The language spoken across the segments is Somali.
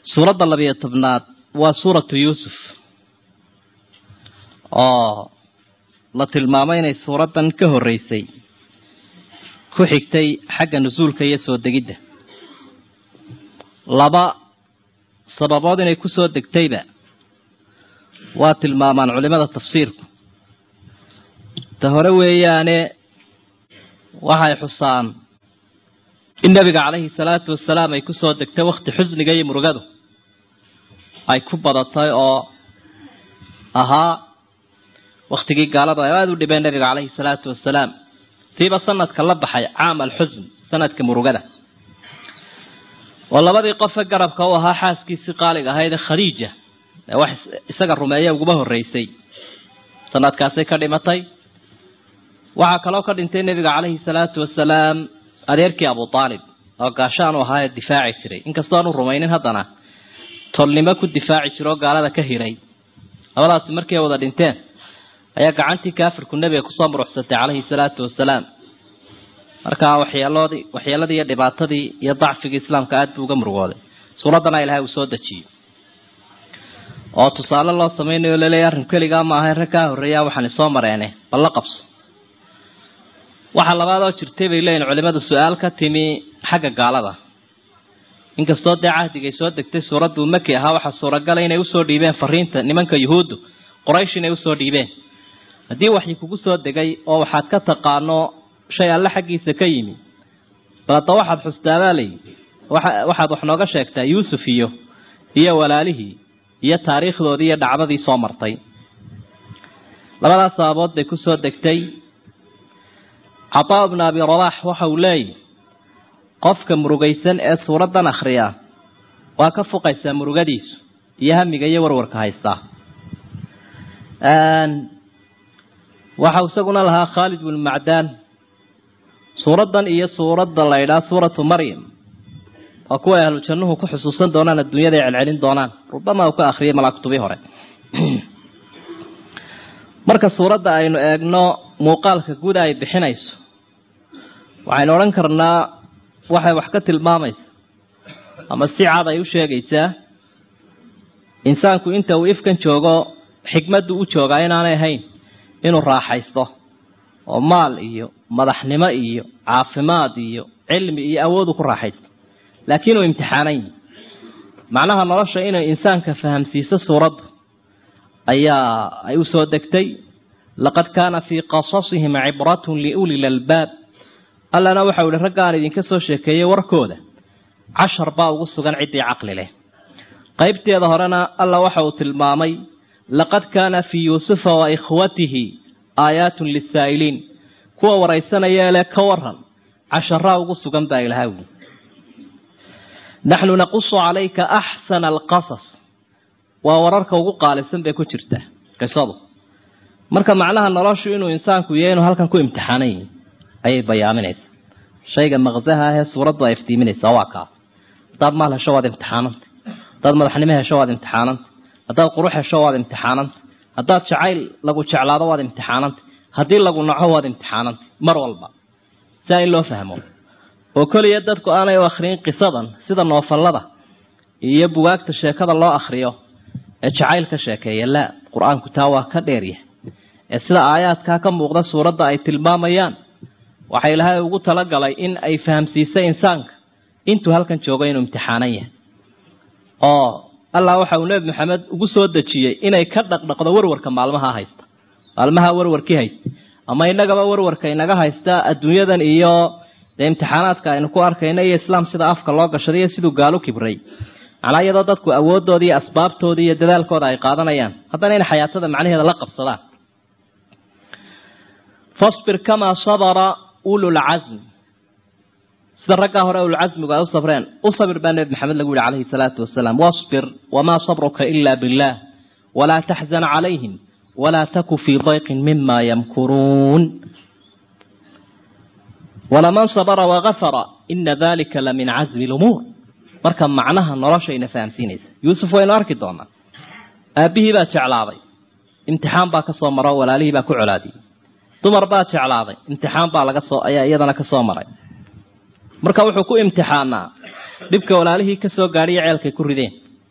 suuradda labiyo tobnaad waa suuratu yuusuf oo la tilmaamay inay suuraddan ka horreysay ku xigtay xagga nusuulka iyo soo degidda laba sababood inay ku soo degtayba waa tilmaamaan culimada tafsiirku ta hore weeyaane waxay xusaan in nebiga calayhi salaatu wasalaam ay ku soo degtay wakhti xusniga iyo murugadu ay ku badatay oo ahaa wakhtigii gaaladu ay aada u dhibeen nebiga calayhi salaatu wasalaam tiiba sanadka la baxay caam alxusn sanadka murugada oo labadii qofe garabka u ahaa xaaskiisii qaaliga ahayd ee khadiija ee wax isaga rumeeya uguma horreysay sanadkaasay ka dhimatay waxaa kaloo ka dhintay nebiga calayhi salaatu wasalaam adeerkii abu aalib oo gaashaan u ahaa ee difaaci jiray inkastoo aanu rumaynin haddana tolnimo ku difaaci jiro oo gaalada ka hiray labadaasi markii ay wada dhinteen ayaa gacantii kaafirku nebiga kusoo muruxsatay calayhi salaatu wasalaam markaa waxyeeloodii waxyeeladii iyo dhibaatadii iyo dacfigii islaamka aada buu uga murugooday suuraddana ilahay uu soo dejiyey oo tusaale loo samaynayo laleeya arrin keligaa ma ahay rag kaa horreeyaa waxaan isoo mareene bal la qabso waxaa labaad oo jirtay bay leeyihin culimadu su-aal ka timi xagga gaalada inkastoo dee cahdigay soo degtay suuraddu maki ahaa waxaa suuragala inay usoo dhiibeen fariinta nimanka yuhuuddu qoraysh inay usoo dhiibeen haddii waxyi kugu soo degay oo waxaad ka taqaano shay alle xaggiisa ka yimi bal hadda waxaad xustaabaa layi waxaad wax nooga sheegtaa yuusuf iyo iyo walaalihii iyo taariikhdoodii iyo dhacdadii soo martay labadaas sababood bay kusoo degtay cataa bnu abi rabax waxa uu leeyahy qofka murugaysan ee suuraddan akhriya waa ka fuqaysaa murugadiisu iyo hamiga iyo warwarka haystaa waxau isaguna lahaa khaalid bnu macdaan suuraddan iyo suuradda la ydhaha suuratu maryam waa kuwa ahlu jannuhu ku xusuusan doonaan adduunyada ay celcelin doonaan rubama uu ka akhriyay malaakutubii hore marka suuradda aynu eegno muuqaalka guda ay bixinayso waxaynu odhan karnaa waxay wax ka tilmaamaysa ama si cad ay u sheegaysaa insaanku inta uu ifkan joogo xikmaddu u joogaa inaanay ahayn inuu raaxaysto oo maal iyo madaxnimo iyo caafimaad iyo cilmi iyo awoodu ku raaxaysto laakiin uu imtixaanan yahi macnaha nolosha inay insaanka fahamsiiso suuraddu ayaa ay u soo degtay laqad kaana fii qasasihim cibratun liuli lalbaab allana waxau ihi raggaan idinka soo sheekeeyey warkooda cashar baa ugu sugan ciddii caqli leh qaybteeda horena alla waxa uu tilmaamay laqad kaana fii yuusufa wa ikhwatihi aayaatun lisaa'iliin kuwa waraysanaya le ka waran casharaa ugu sugan baa ilaha wuli naxnu naqusu calayka axsana alqasas waa wararka ugu qaalisan bay ku jirtaa qisadu marka macnaha noloshu inuu insaanku yahay inuu halkan ku imtixaanan yihi ayay bayaaminaysaa shayga maqsaha ahee suuraddu ay iftiiminaysaa waa kaa haddaad maal hesho waad imtixaananta haddaad madaxnimo hesho waad imtixaananta haddaad qurux hesho waad imtixaananta haddaad jacayl lagu jeclaado waad imtixaananta haddii lagu naco waad imtixaananta mar walba saa in loo fahmo oo keliya dadku aanay u akhriyin qisadan sida noofallada iyo bugaagta sheekada loo akhriyo ee jacayl ka sheekeeya laa qur-aanku taa waa ka dheeryahay ee sida aayaadkaa ka muuqda suuradda ay tilmaamayaan waxa ilaahay ugu talagalay in ay fahamsiisay insaanka intuu halkan joogo inuu imtixaanan yahay oo allah waxa uu nebi maxamed ugu soo dejiyey inay ka dhaqdhaqdo warwarka maalmaha haysta maalmaha warwarkii haysta ama inagaba warwarka inaga haysta adduunyadan iyo dee imtixaanaadka aynu ku arkayno iyo islaam sida afka loo gashaday iyo siduu gaalu kibray macnaa iyadoo dadku awoodooda iyo asbaabtooda iyo dadaalkooda ay qaadanayaan haddana in xayaatada macnaheeda la qabsadaan fasbir kamaa sabara ululcasm sida raggaa hore ululcasmigu ay u sabreen u sabir baa nebi maxamed lagu yihi calayhi salaatu wasalaam wasbir wamaa sabruka ila billaah walaa taxzan calayhim walaa taku fii dayqin mima yamkuruun walaman sabra wagafara ina dalika la min casmi lumuur marka macnaha noloshayna fahamsiinaysa yuusuf waynu arki doonaa aabbihii baa jeclaaday imtixaan baa ka soo maro walaalihii baa ku colaadiyey dumar baa jeclaaday imtixaan baa laga soo ayaa iyadana ka soo maray marka wuxuu ku imtixaanaa dhibka walaalihii ka soo gaadhiyo ceelkay ku rideen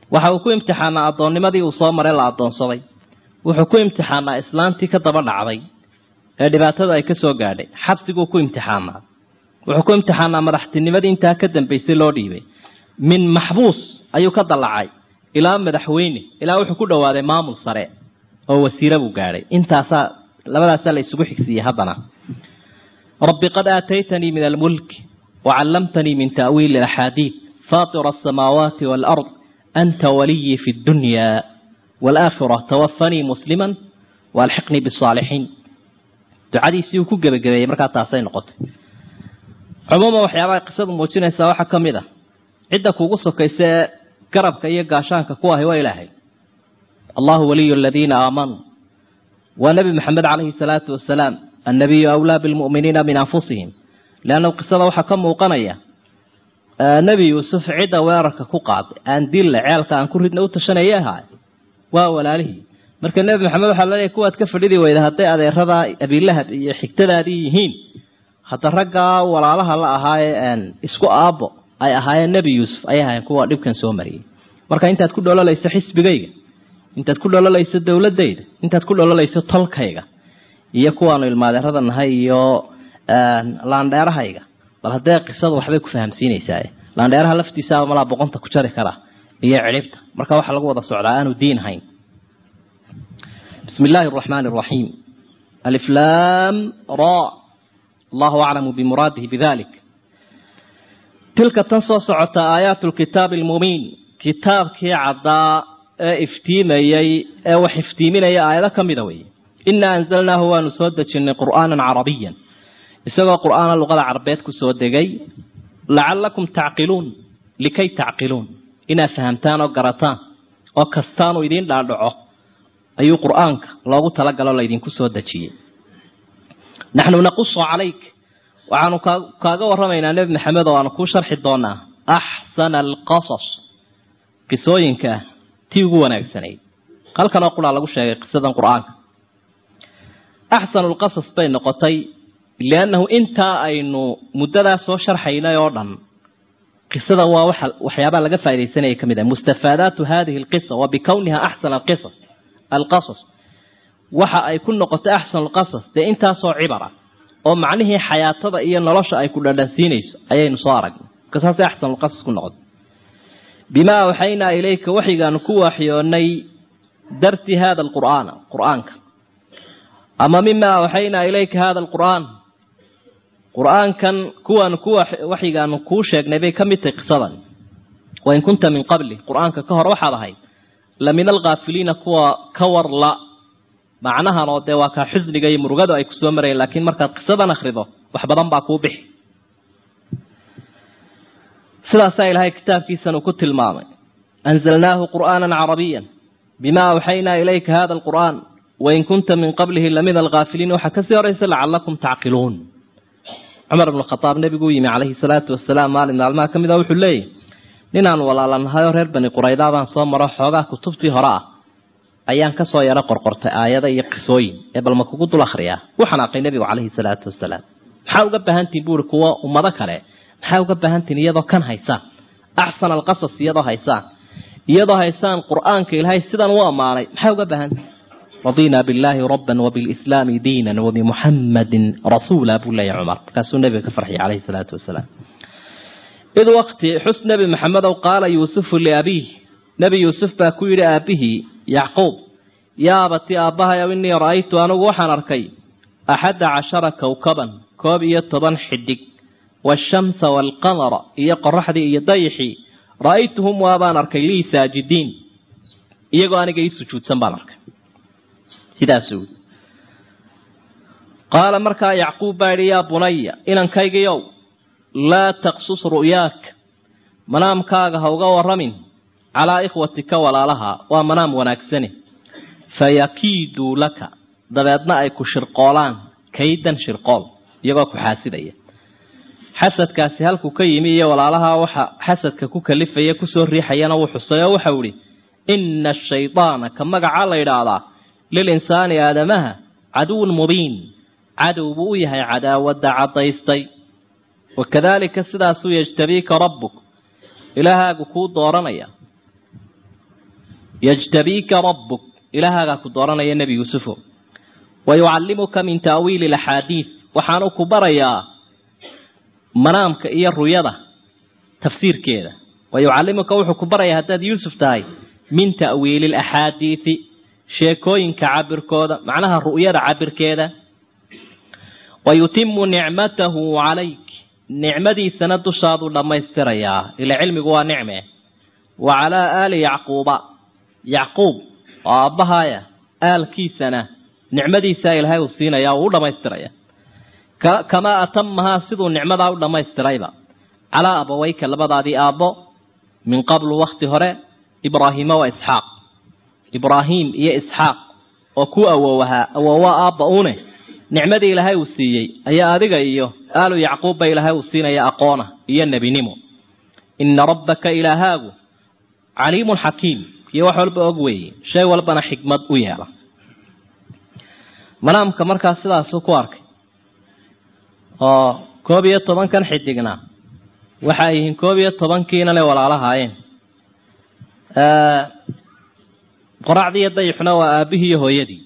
waxa uu ku imtixaanaa addoonnimadii uu soo maray la addoonsaday wuxuu ku imtixaanaa islaantii ka daba dhacday ee dhibaatada ay ka soo gaadhay xabsiguu ku imtixaanaa wuxuu ku imtixaanaa madaxtinimadii intaa ka dambaysay loo dhiibay min maxbuus ayuu ka dallacay ilaa madaxweyne ilaa wuxuu ku dhowaaday maamul sare oo wasiire buu gaadhay intaasaa labadaasaa la isugu xigsiiyey haddana rabbi qad aataytanii min almulki wacallamtanii min ta'wiili alaxaadiid faatira asamaawaati waalard anta waliyii fi ddunya waalaakhira tawafanii musliman waalxiqnii bisaalixiin ducadiisii uu ku gebagabeeyey markaa taasay noqotay cumuuman waxyaabaha qisadu muujinaysaa waxaa ka mid a cidda kuugu sokaysa ee garabka iyo gaashaanka ku ahi waa ilaahay allahu waliyu aladiina aamanuu waa nebi maxamed calayhi salaatu wasalaam annabiyu awlaa bilmu'miniina min anfusihim leanna qisada waxaa ka muuqanaya nebi yuusuf cidda weerarka ku qaaday aan dille ceelka aan ku ridna u tashanaya ahaay waa walaalihii marka nebi maxamed waxaa laleeyahy kuwaad ka fadhidi weyda hadday adeeradaa abiilahab iyo xigtadaadii yihiin hadda raggaa walaalaha la ahaayee isku aabbo ay ahaayeen nebi yuusuf ay ahaayeen kuwa dhibkan soo mariyey marka intaad ku dhololayso xisbigayga intaad ku dhololayso dowladayda intaad ku dhololayso tolkayga iyo kuwaanu ilmaadeerada nahay iyo laandheerahayga bal haddee qisadu waxbay ku fahamsiinaysaa laandheeraha laftiisaaba malaa boqonta ku jari kara iyo cidhibta marka waxaa lagu wada socdaa aanu diin hayn bismi illaahi araxmaani araxiim aliflaam ra allahu aclamu bimuraadihi bidalik tilka tan soo socota aayaatu lkitaabi almubiin kitaabkii caddaa ee iftiimayey ee wax iftiiminaya aayado ka mida weeye inaa anzalnaahu waanu soo dejinnay qur'aanan carabiyan isagoo qur'aana luqada carabeed ku soo degay lacallakum tacqiluun likay tacqiluun inaad fahamtaan oo garataan oo kastaanu idiin dhaadhaco ayuu qur'aanka loogu talagalo laydinku soo dejiyey naxnu naqusu calayk waxaanu kaaga warramaynaa nebi maxamed oo aanu kuu sharxi doonaa axsana alqasas qisooyinka tii ugu wanaagsanayd halkanoo quraa lagu sheegay qisadan qur-aanka axsanu lqasas bay noqotay liannahu intaa aynu muddadaa soo sharxaynay oo dhan qisada waa waxa waxyaabaa laga faa'idaysanaya ka mid ah mustafaadaatu hadihi alqisa wa bikowniha axsana alqisas alqasas waxa ay ku noqotay axsanu alqasas dee intaasoo cibara oo macnihii xayaatada iyo nolosha ay ku dhadhansiinayso ayaynu soo aragnay marka saasay axsanu lqasas ku noqotay bimaa awxaynaa ilayka waxigaanu ku waaxyoonay darti hada alqur'aana qur'aanka ama mima awxaynaa ilayka hada alqur'aan qur'aankan kuwaanu ku waxigaanu kuu sheegnay bay ka mid tahay qisadan wain kunta min qabli qur'aanka ka hor waxaad ahayd la min alkhaafiliina kuwa ka war la macnahan oo dee waa kaa xusniga iyo murugadu ay kusoo marayeen laakiin markaad qisadan akhrido wax badan baa kuu bixi sidaasaa ilaahay kitaabkiisan uu ku tilmaamay anzalnaahu qur'aanan carabiyan bima awxaynaa ilayka hada alqur'aan wain kunta min qablihi lamid alkhaafiliin waxaa kasii horaysa lacalakum tacqiluun cumar ibnu khadaab nebiguu yimi calayhi salaatu wasalaam maalin maalmaha ka mid a wuxuu leeyahy ninaan walaalanahayoo reer bani quraydaa baan soo maro xoogaa kutubtii hore ah ayaan kasoo yaro qorqortay aayada iyo qisooyin ee balma kugu dul akhriyaa u xanaaqay nebigu calayhi salaatu wasalaam maxaa uga baahantihin buuri kuwa ummado kale maxaa uga baahantihin iyadoo kan haysaan axsana alqasas iyadoo haysaan iyadoo haysaan qur'aanka ilaahay sidan u ammaanay maxaa uga baahantihin radiina billaahi rabban wabilslaami diinan wabimuxammadin rasuula buu leeyahy cumar markaasuu nebiga ka farxiyay calayhi salaatu wasalaam id waqti xus nebi maxamedow qaala yuusufu liabiih nebi yuusuf baa ku yidhi aabihii yacquub yaa abati aabbahayow innii ra'aytu anugu waxaan arkay axadda cashara kowkaban koob iyo toban xidhig waashamsa waalqamara iyo qoraxdii iyo dayixii ra'aytuhum waabaan arkay lii saajidiin iyagoo aniga ii sujuudsan baan arkay sidaasuu qaala markaa yacquub baa yidhi yaa bunaya inankaygiyow laa taqsus ru'yaak manaamkaaga ha uga warramin calaa ikhwatika walaalaha waa manaam wanaagsane fayakiiduu laka dabeedna ay ku shirqoolaan kaydan shirqool iyagoo ku xaasidaya xasadkaasi halkuu ka yimi iyo walaalaha waxa xasadka ku kalifaya kusoo riixayana wuu xusay oo waxau idhi inna ashaydaana ka magacaa la yidhaahdaa lilinsaani aadamaha caduwun mubiin cadow buu u yahay cadaawadda caddaystay wakadaalika sidaasuu yajtabiika rabbuk ilaahaagu kuu dooranaya yajtabiika rabbuk ilaahaagaa ku dooranaya nebi yuusufo wa yucallimuka min ta'wiili alaxaadiid waxaanu ku barayaa manaamka iyo ruyada tafsiirkeeda wa yucallimuka wuxuu ku barayaa haddaad yuusuf tahay min ta'wiili alaxaadiidi sheekooyinka cabirkooda macnaha ru'yada cabirkeeda wa yutimu nicmatahu calayk nicmadiisana dushaaduu dhammaystirayaa ila cilmigu waa nicme wa calaa aali yacquuba yacquub oo aabbahaaya aalkiisana nicmadiisaa ilaahay uu siinaya uu u dhammaystiraya kamaa atamahaa siduu nicmadaa u dhammaystirayba calaa abaweyka labadaadii aabbo min qablu wakti hore ibraahiima wa isxaaq ibraahim iyo isxaaq oo ku awowahaa awowa aabba une nicmadii ilaahay uu siiyey ayaa adiga iyo aalu yacquubba ilaahay uu siinaya aqoona iyo nebinimo ina rabbaka ilaahaagu caliimun xakiim iyo wax walba og weeye shay walbana xikmad u yeela manaamka markaa sidaasuu ku arkay oo koob iyo tobankan xidigna waxa ay yihiin koob iyo tobankiina le walaalahaayeen qoracdii iyo dayixuna waa aabihii iyo hooyadii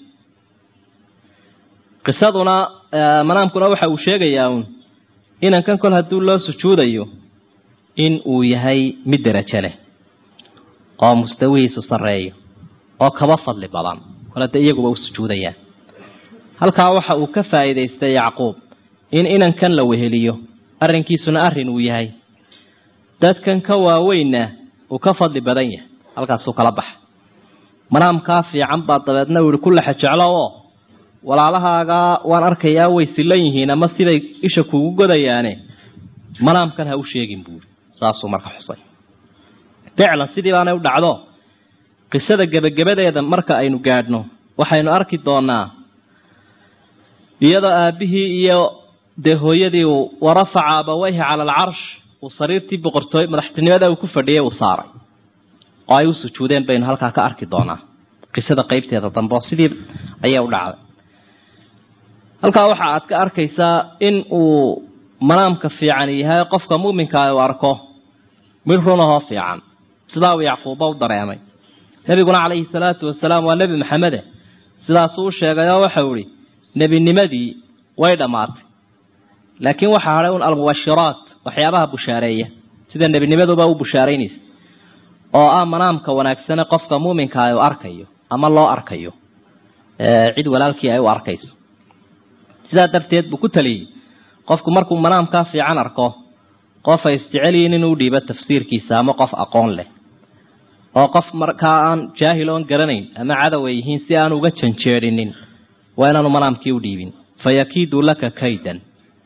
qisaduna manaamkuna waxa uu sheegayaa uun inankan kol hadduu loo sujuudayo in uu yahay mid derajo leh oo mustawihiisu sarreeyo oo kaba fadli badan kol hadda iyaguba u sujuudayaan halkaa waxa uu ka faa'iidaystay yacquub in inankan la weheliyo arrinkiisuna arrin uu yahay dadkan ka waaweynna uu ka fadli badan yahay halkaasuu kala baxa manaamkaa fiican baa dabeedna uu yihi ku laxa jeclo oo walaalahaagaa waan arkayaa way silan yihiin ama siday isha kuugu godayaane manaamkan ha u sheegin buuri saasuu marka xusay ficlan sidii baanay u dhacdo qisada gebagabadeeda marka aynu gaadhno waxaynu arki doonaa iyadoo aabihii iyo dee hooyadii uu warafaca abaweyhi cala alcarsh uu sariirtii boqortooy madaxtinimada uu ku fadhiyay uu saaray oo ay u sujuudeen baynu halkaa ka arki doonaa qisada qeybteeda dambe oo sidii ayay u dhacday halkaa waxa aad ka arkaysaa in uu manaamka fiican yahay qofka mu'minkaa uu arko mid runahoo fiican sidaa uu yacquuba u dareemay nebiguna calayhi salaatu wasalaam waa nebi maxamede sidaasuu u sheegay oo waxau ihi nebinimadii way dhammaatay laakiin waxaa hadhay un almubashiraat waxyaabaha bushaareeya sida nebinimaduba u bushaaraynaysa oo ah manaamka wanaagsane qofka muuminkaa u arkayo ama loo arkayo cid walaalkii ay u arkayso sidaa darteed buu ku taliyey qofku markuu manaamkaa fiican arko qof ay isjecelyihiin inuu dhiibo tafsiirkiisa ama qof aqoon leh oo qof markaa aan jaahil oon garanayn ama cadow ay yihiin si aan uga janjeedhinin waa inaanu manaamkii u dhiibin fayakiidu laka kaydan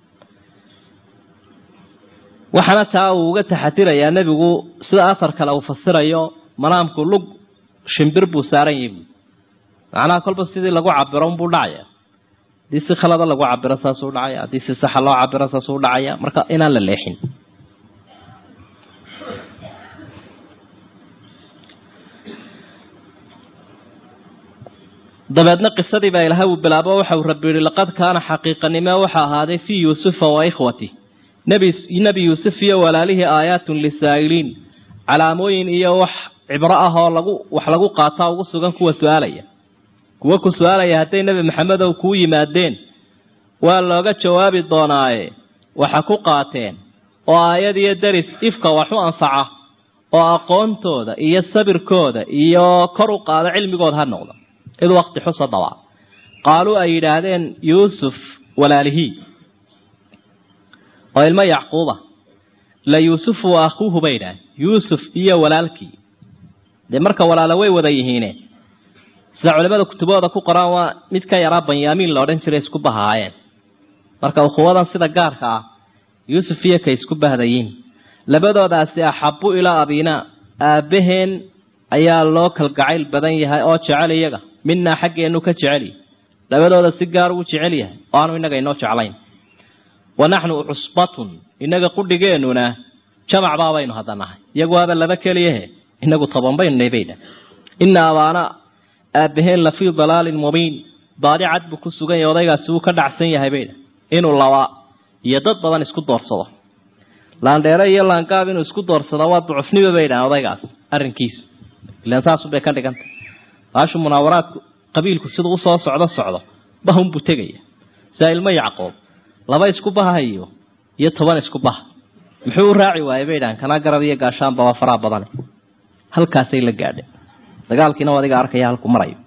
waxaana taa uu uga taxadirayaa nebigu sida athar kale uu fasirayo manaamku lug shimbir buu saaran yahi bu macnaha kolba sidii lagu cabiro unbuu dhacaya haddii si khalada lagu cabiro saasuu dhacaya haddii si saxa loo cabiro saasuu dhacaya marka inaan la leexin dabeedna qisadii baa ilahay uu bilaabo waxauu rabbi yihi laqad kaana xaqiiqanimo waxa ahaaday fii yuusufa wa ikhwati nebi yuusuf iyo walaalihii aayaatun lisaa'iliin calaamooyin iyo wax cibro ah oo lagu wax lagu qaataa ugu sugan kuwa su-aalaya kuwa ku su-aalaya hadday nebi maxamedow kuu yimaadeen waa looga jawaabi doonaaye waxa ku qaateen oo aayad iyo deris ifka wax u anfaca oo aqoontooda iyo sabirkooda iyo kor u qaado cilmigooda ha noqdo id wakti xusa daba qaaluu ay yidhaahdeen yuusuf walaalihii oo ilmo yacquuba la yuusufu wa akhuuhu bay yidhahdeen yuusuf iyo walaalkii dee marka walaalo way wada yihiine sida culimada kutubahooda ku qoraan waa mid ka yaraa banyaamiin la odhan jiray isku bahaayeen marka ukhuwadan sida gaarka ah yuusuf iyo kay isku bahdayiin labadoodaasi axabu ilaa abinaa aabbaheen ayaa loo kalgacayl badan yahay oo jecel iyaga minaa xaggeenu ka jeceli labadooda si gaar uu jecel yahay oo aanu innaga inoo jeclayn wa naxnu cusbatun innaga qudhigeennuna jamac baabaynu hadda nahay iyagu waaba laba keliyahe inagu toban baynu nahay baydha ina abaana aabbaheen la fii dalaalin mubiin baadi cad buu ku sugan yahay odaygaasi wuu ka dhacsan yahay baydha inuu laba iyo dad badan isku doorsado laandheere iyo laangaab inuu isku doorsado waa ducufniba bay dhahan odaygaas arrinkiisu ilaan saasubay ka dhiganta baashu munaawaraadku qabiilku siduu usoo socdo socdo bahunbuu tegaya sidaa ilmo yacqoob laba isku bahayo iyo toban isku baha muxuu u raaci waayey bay dhahan kanaa garab iyo gaashaanba waa faraha badane halkaasay la gaadheen dagaalkiina adiga arkaya halku marayo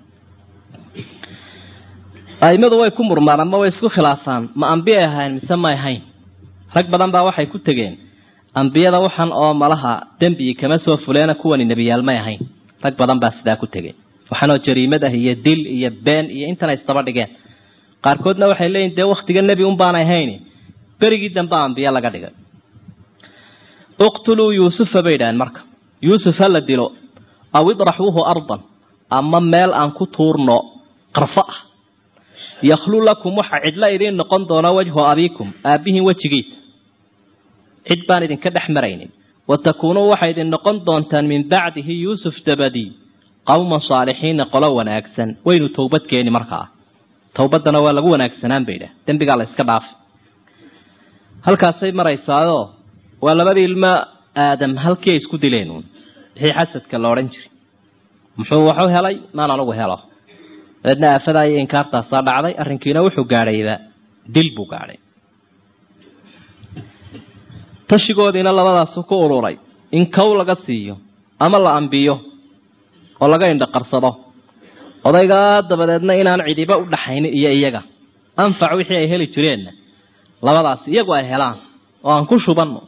aimadu way ku murmaan ama way isku khilaafaan ma ambiyay ahayn mise may ahayn rag badan baa waxay ku tegeen ambiyada waxan oo malaha dembigi kama soo fuleena kuwani nebiyaal may ahayn rag badan baa sidaa ku tegeen waxanoo jariimad ah iyo dil iyo been iyo intana isdaba dhigeen qaarkoodna waxay leeyihin dee waktiga nebi un baanay ahayn berigii dambe ambiye laga dhigay uqtuluu yuusufa bay idhaheen marka yuusuf ha la dilo aw idraxuuhu ardan ama meel aan ku tuurno qarfo ah yakhlu lakum waxa cidla idiin noqon doona wajhu abiikum aabbihiin wejigiisa cid baan idinka dhex maraynin wa takuunuu waxay idin noqon doontaan min bacdihi yuusuf dabadii qowman saalixiina qolo wanaagsan waynu towbad keeni markaa towbaddana waa lagu wanaagsanaan bay idhah dembigaa la iska dhaafay halkaasay maraysaayoo waa labadii ilmo aadam halkii ay isku dileen uun wixii xasadka la odhan jiray muxuu waxu helay maan anugu helo dabeedna aafadaa iyo inkaartaasaa dhacday arrinkiina wuxuu gaadhayba dil buu gaadhay tashigoodiina labadaasu ku ururay in kow laga siiyo ama la ambiyo oo laga indhaqarsado odaygaa dabadeedna inaan cidiba u dhaxaynin iyo iyaga anfac wixii ay heli jireenna labadaas iyagu ay helaan oo aan ku shubanno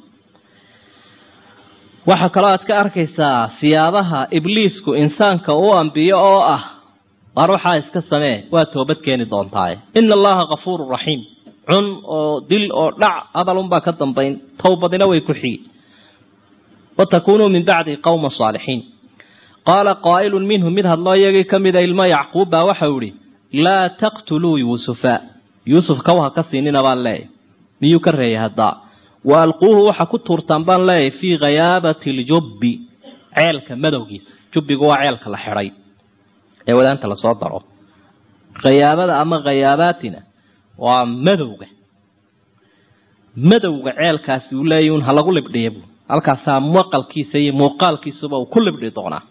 waxaa kaloo aad ka arkaysaa siyaabaha ibliisku insaanka uu ambiyo oo ah waar waxaa iska samee waa toobad keeni doontaaye ina allaha kafuurun raxiim cun oo dil oo dhac hadalunbaa ka dambayn towbadina way ku xigi watakunuu min bacdi qowma saalixiin qaala qaa'ilun minhum mid hadloo iyagii ka mida ilmo yacquub baa waxau ihi laa taqtuluu yuusufa yuusuf kaw ha ka siinina baan leeyahy miyuu ka reeyay haddaa wa alquuhu waxa ku tuurtaan baan leeyahay fii khayaabati ljubbi ceelka madowgiisa jubbigu waa ceelka la xidhay ee wadaanta lasoo daro khayaabada ama khayaabatina waa madowga madowga ceelkaasi uu leeyahy un ha lagu libdhiya bu halkaasaa maqalkiisa iyo muuqaalkiisuba uu ku libdhi doonaa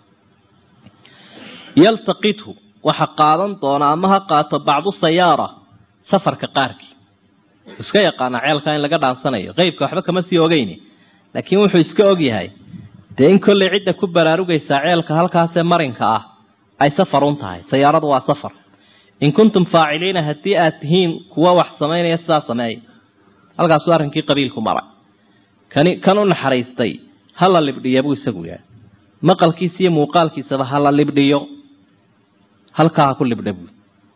yaltaqithu waxa qaadan doona ama ha qaato bacdu sayaara safarka qaarkii iska yaqaana ceelka in laga dhaansanayo qeybka waxba kama sii ogeyni laakiin wuxuu iska ogyahay dee in kollay cidda ku baraarugaysaa ceelka halkaasee marinka ah ay safarun tahay sayaaradu waa safar in kuntum faaciliina haddii aad tihiin kuwa wax samaynaya sidaa sameeya halkaasuu arrinkii qabiilku maray kani kan u naxariistay ha la libdhiya buu isagu yahay maqalkiisa iyo muuqaalkiisaba ha la libdhiyo halkaa ha ku libdha buu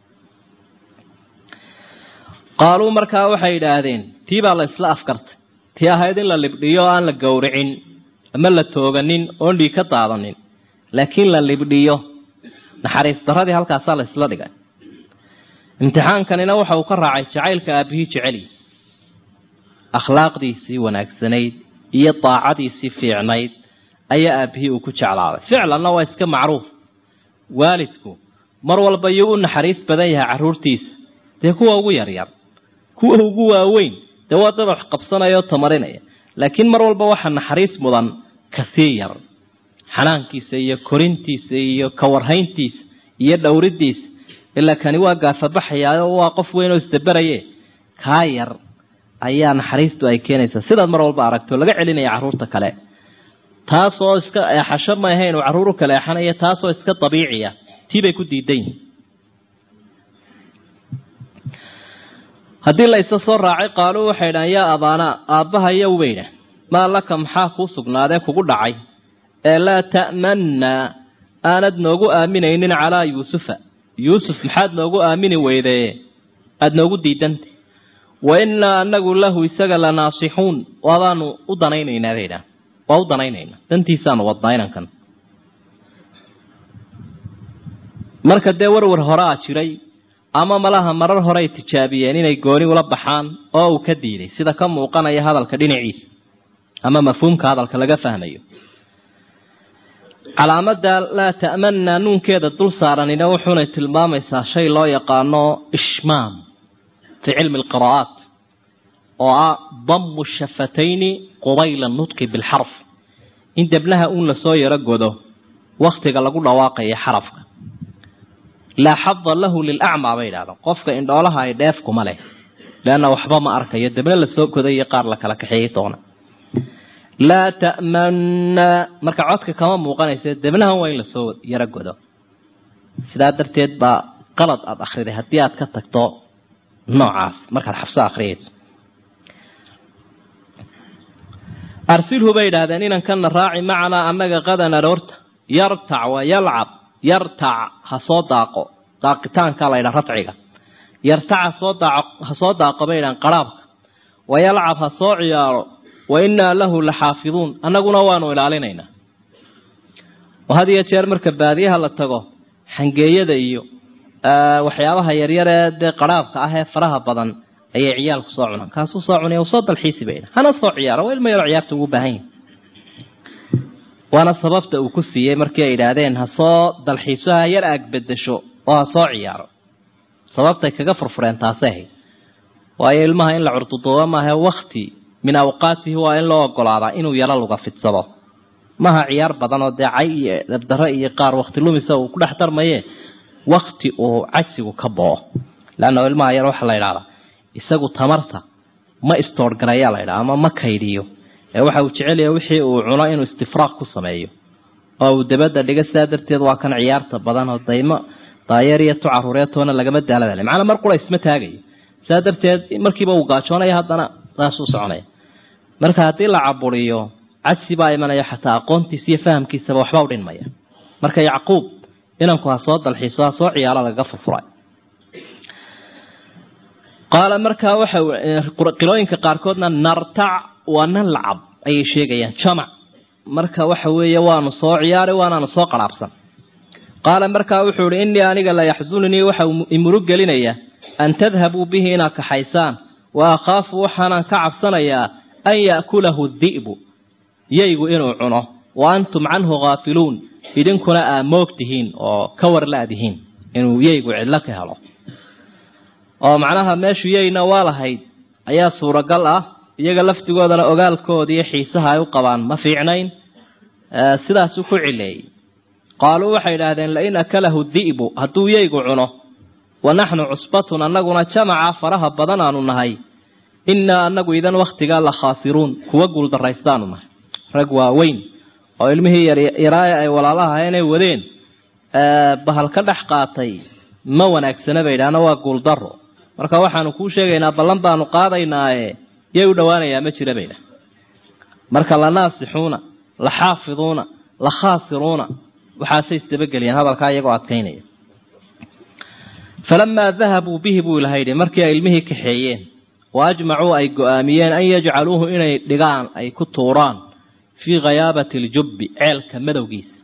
qaaluu markaa waxay yidhaahdeen tii baa la isla afkartay tii ahayd in la libdhiyo o aan la gowricin ama la tooganin oon dhiig ka daadanin laakiin la libdhiyo naxariis daradii halkaasaa la isla dhigay imtixaankanina waxa uu ka raacay jacaylka aabihii jeceliy akhlaaqdiisii wanaagsanayd iyo daacadiisii fiicnayd ayaa aabihii uu ku jeclaaday ficlanna waa iska macruuf waalidku mar walba yuu u naxariis badan yahay carruurtiisa dee kuwa ugu yaryar kuwa ugu waaweyn dee waa dad wax qabsanaya oo tamarinaya laakiin mar walba waxaa naxariis mudan kasii yar xanaankiisa iyo korintiisa iyo kawarhayntiisa iyo dhowridiisa ilaa kani waa gaafabaxayaayo waa qof weyn oo isdaberaye kaa yar ayaa naxariistu ay keenaysaa sidaad mar walba aragto laga celinaya carruurta kale taasoo iska eexasho ma ahayn uu carruur u kala eexanaya taasoo iska dabiiciya tii bay ku diidan yihin haddii la isa soo raacay qaaluu waxay dhahan yaa abaanaa aabbaha yow bay dhah maa laka maxaa kuu sugnaadee kugu dhacay ee laa ta'mannaa aanad noogu aaminaynin calaa yuusufa yuusuf maxaad noogu aamini weydee aada noogu diidanta wa innaa anagu lahu isaga la naasixuun waabaanu u danaynaynaa bay dhahan waa u danaynaynaa dantiisaanu wadnaa inankan marka dee warwar horaa jiray ama malaha marar horeay tijaabiyeen inay gooni ula baxaan oo uu ka diiday sida ka muuqanaya hadalka dhinaciisa ama mafhuumka hadalka laga fahmayo calaamada laa ta'manna nuunkeeda dul saaranina wuxuunay tilmaamaysaa shay loo yaqaano ishmaam fi cilmi alqiraa'aat oo ah damu shafatayni qubayla nutqi bilxarf in debnaha uun lasoo yaro godo waktiga lagu dhawaaqayo xarafka laa xada lahu lilacmaa bay idhahdaan qofka indhoolaha ay dheef kuma leh leanna waxba ma arkayo debna lasoo goday iyo qaar la kala kaxeeyey doona laa ta'manna marka codka kama muuqanaysa debnahan waa in lasoo yaro godo sidaa darteed baa qalad aada akhriday haddii aad ka tagto noocaas markaad xabso akhriyayso arsilhu bay idhaahdeen inankana raaci macanaa annaga qadan aroorta yartac wa yalcab yartac ha soo daaqo daaqitaanka la ydhaa rafciga yartac hasoo daaq ha soo daaqo bay idhahan qaraabka wa yalcab ha soo ciyaaro wa innaa lahu la xaafiduun annaguna waanu ilaalinaynaa oo had iyo jeer marka baadiyaha la tago xangeeyada iyo waxyaabaha yaryar ee dee qaraabka ah ee faraha badan ayay ciyaalku soo cunaan kaasuu soo cunaya u soo dalxiisi bayna hana soo ciyaaro waa ilma yaro ciyaarta ugu baahan yahi waana sababta uu ku siiyey markii ay idhaahdeen ha soo dalxiiso ha yar aag bedesho oo ha soo ciyaaro sababtay kaga furfureen taasay ahayd waayo ilmaha in la curduduuba maaha wakti min awqaatihi waa in loo ogolaadaa inuu yaro luga fidsado maha ciyaar badan oo dee cay iyo dabdaro iyo qaar wakti lumisa uu ku dhex darmaye wakti uu cajsigu ka boo leanna ilmaha yar waxaa la idhahdaa isagu tamarta ma istoorgarayaa la ydhaha ama ma kaydhiyo ee waxa uu jecelyaha wixii uu cuno inuu istifraaq ku sameeyo oo uu dabadda dhiga sidaa darteed waa kan ciyaarta badan oo daymo daayeer iyo tu caruureetoona lagama daaladale macnaa mar qura isma taagayo sidaa darteed markiiba uu gaajoonaya haddana saasuu soconaya marka haddii la caburiyo cajsi baa imanaya xataa aqoontiisa iyo fahamkiisaba waxba u dhinmaya marka yacquub inanku ha soo dalxiiso ha soo ciyaalo lagaga furfuray qaala markaa waxa qilooyinka qaarkoodna nartac waa nan lacab ayay sheegayaan jamac marka waxa weeye waanu soo ciyaari waanaanu soo qaraabsan qaala markaa wuxuu ihi innii aniga la yaxsununii waxa imurug gelinaya an tadhabuu bihi inaad kaxaysaan wa akhaafu waxaanaan ka cabsanayaa an ya'kulahu di'bu yaygu inuu cuno wa antum canhu khaafiluun idinkuna aa moog tihiin oo ka war la-dihiin inuu yaygu cidlo ka helo oo macnaha meeshu yayna waa lahayd ayaa suuragal ah iyaga laftigoodana ogaalkooda iyo xiisaha ay u qabaan ma fiicnayn sidaasuu ku cileeyey qaaluu waxay idhaahdeen lain akalahu di'bu hadduu yaygu cuno wa naxnu cusbatun annaguna jamaca faraha badan aanu nahay innaa annagu idan wakhtigaa la khaasiruun kuwa guuldaraystaanu nahay rag waaweyn oo ilmihii yaryaraa ay walaalaha inay wadeen bahal ka dhex qaatay ma wanaagsana bay idhaahna waa guuldaro marka waxaanu kuu sheegaynaa ballan baanu qaadaynaaye yay u dhowaanayaa ma jira baydha marka la naasixuuna la xaafiduuna la khaasiruuna waxaasay isdabageliyeen hadalkaa iyagoo adkaynaya falamaa dahabuu bihi buu ilaha yidhi markii ay ilmihii kaxeeyeen wa ajmacuu ay go-aamiyeen an yajcaluuhu inay dhigaan ay ku tuuraan fii khayaabati aljubbi ceelka madowgiisa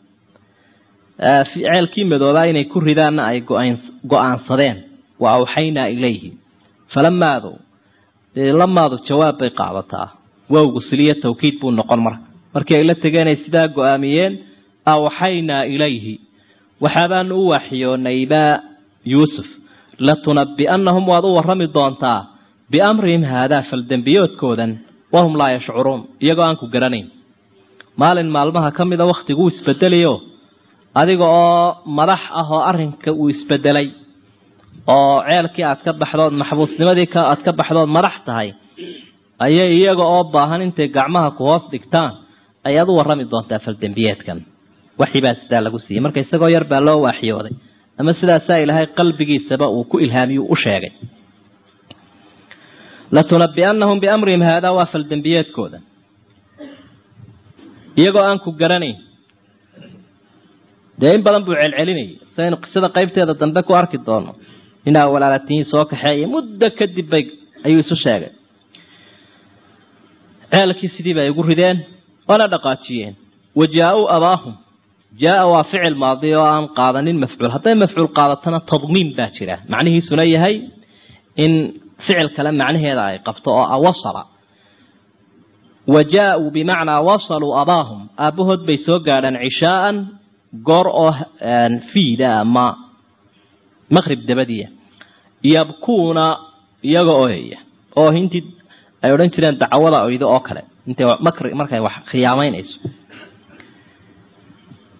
ceelkii madoobaa inay ku ridaanna ay go-aansadeen wa awxaynaa ilayhi falamaadu dee lamaadu jawaab bay qaadataa wowgu siliyo tawkiid buu noqon marka markii ay la tegeenay sidaa go-aamiyeen awxaynaa ilayhi waxaabaanu u waaxiyoonaybaa yuusuf latunabbi'annahum waad u warrami doontaa biamrihim haadaa faldembiyoodkoodan wahum laa yashcuruun iyagoo aan ku garanayn maalin maalmaha ka mida wakhtiguu isbedelayo adiga oo madax ah oo arrinka uu isbedelay oo ceelkii aad ka baxdood maxbuusnimadii aad ka baxdood madax tahay ayay iyaga oo baahan intay gacmaha ku hoos dhigtaan ayaad u warrami doontaa faldembiyeedkan waxibaa sidaa lagu siiyey marka isagoo yar baa loo waaxyooday ama sidaasaa ilaahay qalbigiisaba uu ku ilhaamiyu u sheegay latunabbi'annahum biamrihim haadaa waa faldembiyeedkooda iyagoo aan ku garanayn dee in badan buu celcelinayay saynu qisada qaybteeda dambe ku arki doono inaa walaalatihiin soo kaxeeya muddo kadib bay ayuu isu sheegay ceelkii sidii bay igu rideen oona dhaqaajiyeen wa jaa-uu abaahum jaa-a waa ficil maadi oo aan qaadanin mafcuul hadday mafcuul qaadatana tadmiin baa jira macnihiisuna yahay in ficil kale macnaheeda ay qabto oo ah wasala wa jaa-uu bimacnaa wasaluu abaahum aabbahood bay soo gaadhaan cishaaan goor oo fiida ama maqrib dabadiya yabkuuna iyaga ooyaya oo hintii ay odhan jireen dacwada oydo oo kale intay markay wax khiyaamaynayso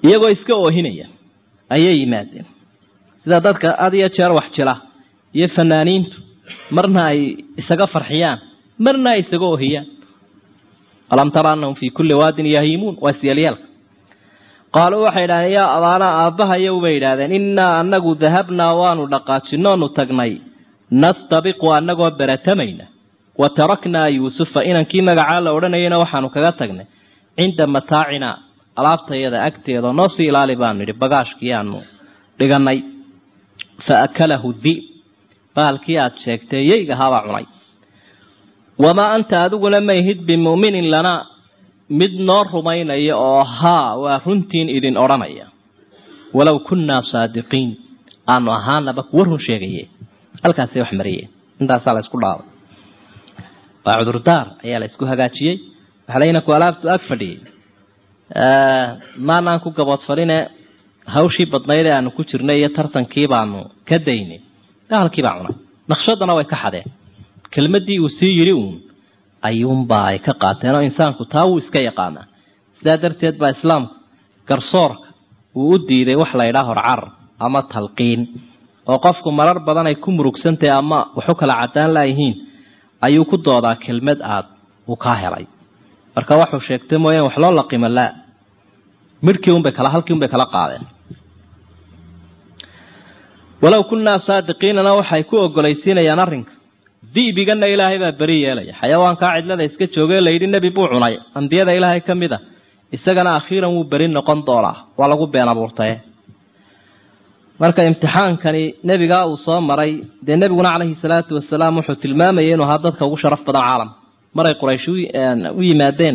iyagoo iska oohinaya ayay yimaadeen sida dadka had iyo jeer wax jila iyo fanaaniintu marna ay isaga farxiyaan marna ay isaga oohiyaan alam tara anahum fii kulli waadin yahiimuun waa siyalyaalka qaaluu waxay idhahdeen yaa abaanaa aabbahayow bay idhahdeen innaa anagu dahabnaa waanu dhaqaajinoonu tagnay nastabiqu annagoo beratamayna wa taraknaa yuusufa inankii magacaa la odhanayana waxaanu kaga tagnay cinda mataacinaa alaabtayada agteeda noo sii ilaali baanu yidhi bagaashkii aanu dhiganay fa akalahu di'b baalkii aad sheegtay yeygahaabaa cunay wamaa anta adiguna mayhid bimu'minin lana mid noo rumaynaya oo haa waa runtiin idin odhanaya walow kunnaa saadiqiin aanu ahaanaba kuwa run sheegaye halkaasay wax mariyeen intaasaa la isku dhaabay waa cudurdaar ayaa la isku hagaajiyey waxalayna ku alaabtu ag fadhiyey maanaan ku gaboodfaline hawshii badnayd ee aanu ku jirnay iyo tartankii baanu ka daynay halkii baa cunay naqshadana way ka xadeen kelmadii uu sii yidhi uun ayuunbaa ay ka qaateen oo insaanku taa wuu iska yaqaanaa sidaa darteed baa islaamku garsoorka uu u diiday wax la ydhaa horcarar ama talqiin oo qofku marar badan ay ku murugsantahay ama waxu kala cadaan laayihiin ayuu ku doodaa kelmad aad uu kaa helay marka waxuu sheegtay mooyaan wax loo laqimo laa midhkii unbay kala halkii unbay kala qaadeen walow kunnaa saadiqiinana waxay ku ogolaysiinayaan arrinka di'bigana ilaahay baa beri yeelaya xayawaankaa cidlada iska joogay layidhi nebi buu cunay ambiyada ilaahay ka mid a isagana akhiiran wuu beri noqon doonaa waa lagu been abuurtaye marka imtixaankani nebigaa uu soo maray dee nebiguna calayhi salaatu wasalaam wuxuu tilmaamayay inuu ahaa dadka ugu sharaf badan caalamka maray quraysh u yimaadeen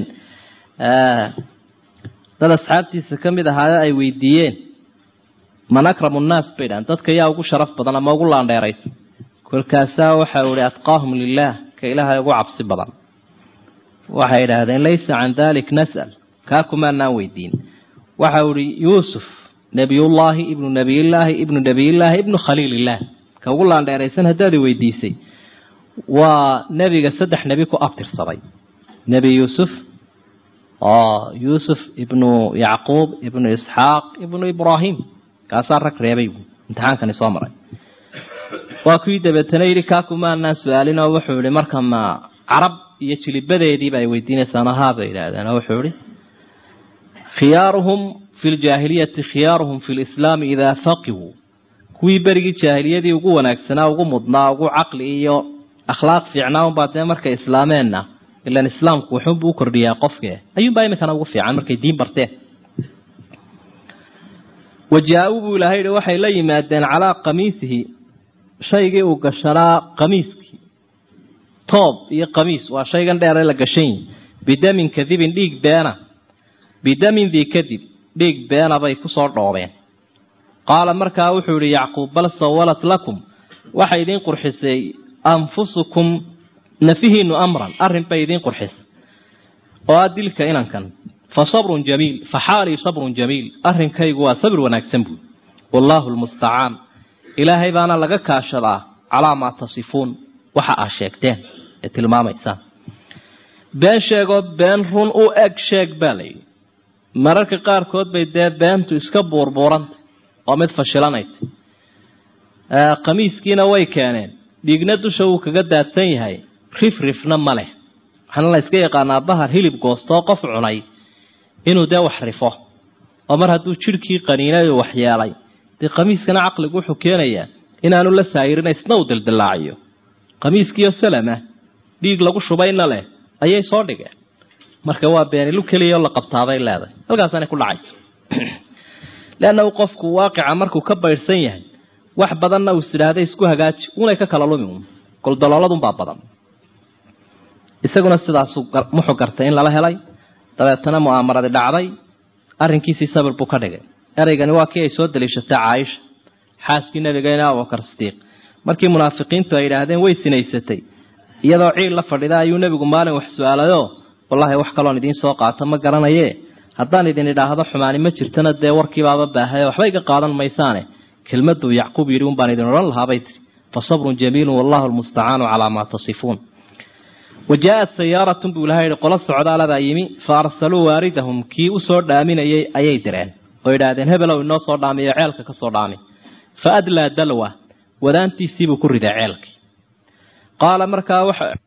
dad asxaabtiisa ka mid ahaayo ay weydiiyeen man akramu nnaas bay dhahan dadka yaa ugu sharaf badan ama ugu laandheeraysa kolkaasaa waxa uu ihi atqaahum lilaah ka ilaahay ugu cabsi badan waxay idhaahdeen laysa can dalik nas'al kaa kumaanaan weydiin waxa uu ihi yuusuf nebiyullaahi ibnu nebiyillaahi ibnu nebiyillaahi ibnu khaliilillaah ka ugu laandheeraysan haddaad i weydiisay waa nebiga saddex nebi ku abtirsaday nebi yuusuf oo yuusuf ibnu yacquub ibnu isxaaq ibnu ibraahim kaasaa rag reebay imtixaankani soo maray waa kuwii dabeetana yidhi kaa kumaanaan su-aalin oo wuxuu yihi marka ma carab iyo jilibadeediiba ay weydiinaysaan haa bay yidhaahdeen oo wuxuu yihi khiyaaruhum fi ljaahiliyati khiyaaruhum fi lislaami idaa faqihuu kuwii berigii jaahiliyadii ugu wanaagsanaa ugu mudnaa ugu caqli iyo akhlaaq fiicnaa unbaa dee markay islaameenna ilan islaamku wuxuunbuu u kordhiyaa qofke ayuunbaa iminkana ugu fiican markay diin barteen wajaa-uu buu ilahay yihi waxay la yimaadeen calaa qamiisihi shaygii uu gashanaa qamiiskii toob iyo qamiis waa shaygan dheere la gashan yihi bidamin kadibin dhiig beena bidamin dii kadib dhiig beena bay kusoo dhoobeen qaala markaa wuxuu yihi yacquub bal sawalat lakum waxay idiin qurxisay anfusukum nafihiinu amran arrin bay idiin qurxisay oo ah dilka inankan fa sabrun jamiil fa xaalii sabrun jamiil arrinkaygu waa sabir wanaagsan buui wallaahu lmustacaan ilaahay baana laga kaashadaa calaa maa tasifuun waxa aa sheegteen ee tilmaamaysaan been sheegoo been run u eg sheeg baa layidhi mararka qaarkood bay dee beentu iska buurbuuranta oo mid fashilanaysa qamiiskiina way keeneen dhiigna dusha wuu kaga daadsan yahay rif rifna ma leh waxaana la iska yaqaanaa bahar hilib goostoo qof cunay inuu dee wax rifo oo mar hadduu jidhkii qaniinay oo waxyeelay dee qamiiskana caqligu wuxuu keenayaa inaanu la saayirina isna uu dildillaaciyo qamiiskiiyo salama dhiig lagu shubayna leh ayay soo dhigeen marka waa beenilu keliyaoo la qabtaabay leedahay halkaasaanay ku dhacayso leannahu qofku waaqica markuu ka baydhsan yahay wax badanna uu isidhaahday isku hagaaji unay ka kala lumi un goldolooladunbaa badan isaguna sidaasuu muxuu gartay in lala helay dabeetana mu'aamaradi dhacday arrinkiisii sabir buu ka dhigay ereygani waa kii ay soo daliishatay caaisha xaaskii nabigeena abubakar sidiiq markii munaafiqiintu ay yidhaahdeen way sinaysatay iyadoo ciil la fadhida ayuu nebigu maalin wax su-aalayoo wallaahi wax kaloon idiin soo qaato ma garanaye haddaan idin idhaahdo xumaani ma jirtana dee warkiibaaba baahaye waxba iga qaadan maysaane kelmaduu yacquub yidhi un baan idin odhan lahaabay tiri fa sabrun jamiilun wallahu lmustacaanu calaa maa tasifuun wa jaa-at sayaaratun buu ilahay yihi qolo socdaalabaa yimi fa arsaluu waaridahum kii usoo dhaaminayay ayay direen oo yidhaahdeen hebelow inoo soo dhaamiyo ceelka ka soo dhaami fa adlaa dalwa wadaantiisiibuu ku riday ceelkii qaala markaa waxa